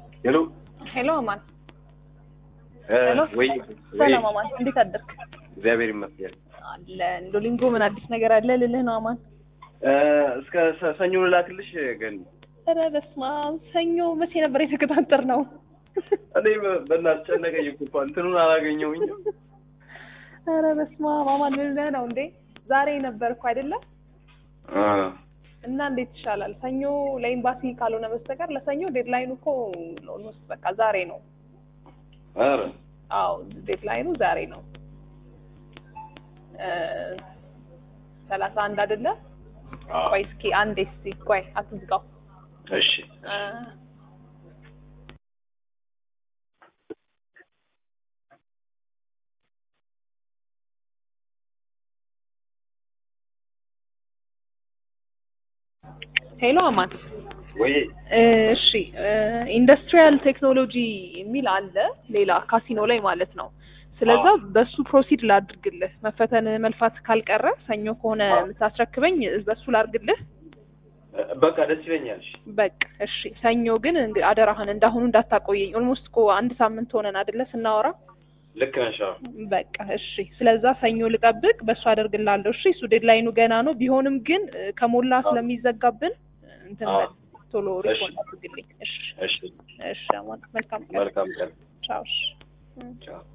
ሄሎ ሄሎ አማን። እ፣ ሄሎ ወይ ሰላም አማን፣ እንዴት አደርክ? እግዚአብሔር ይመስገን። አለ ዶሊንጎ ምን አዲስ ነገር አለ ልልህ ነው አማን። እ፣ እስከ ሰ- ሰኞ ልላክልሽ ግን ኧረ በስመ አብ ሰኞ መቼ ነበር የተቀጣጠር ነው? እኔ በ- በእናትሽ ጨነቀኝ እኮ እንኳን እንትኑን አላገኘሁኝም። ኧረ በስመ አብ አማን ምን ልልህ ነው እንዴ? ዛሬ ነበር እኮ አይደለ? እ፣ እና እንዴት ይሻላል? ሰኞ ለኤምባሲ ካልሆነ በስተቀር ለሰኞ ዴድላይኑ እኮ ኦልሞስት በቃ ዛሬ ነው። ኧረ አዎ ዴድላይኑ ዛሬ ነው። ሰላሳ አንድ አይደለ? አዎ። ቆይ እስኪ አንዴ እስኪ ቆይ አትዝጋው። እሺ እ፣ ሄሎ አማን ወይ እሺ ኢንዱስትሪያል ቴክኖሎጂ የሚል አለ ሌላ ካሲኖ ላይ ማለት ነው። ስለዛ በሱ ፕሮሲድ ላድርግልህ። መፈተን መልፋት ካልቀረ ሰኞ ከሆነ የምታስረክበኝ በሱ ላድርግልህ። እ፣ በቃ ደስ ይለኛል። እሺ በቃ እሺ። ሰኞ ግን እንግ- አደራህን እንዳሁኑ እንዳታቆየኝ። ኦልሞስት እኮ አንድ ሳምንት ሆነን አይደለ ስናወራ? ልክ ነሽ። አዎ። በቃ እሺ። ስለዛ ሰኞ ልጠብቅ፣ በሱ አደርግልሃለሁ። እሺ። እሱ ዴድላይኑ ገና ነው። ቢሆንም ግን እ፣ ከሞላ ስለሚዘጋብን እንትን አዎ። በል፣ ቶሎ እሺ። ሪፖርት አድርግልኝ። እሺ እሺ እሺ። አማን መልካም ቀን። መልካም ቀን። ቻው። እሺ። ቻው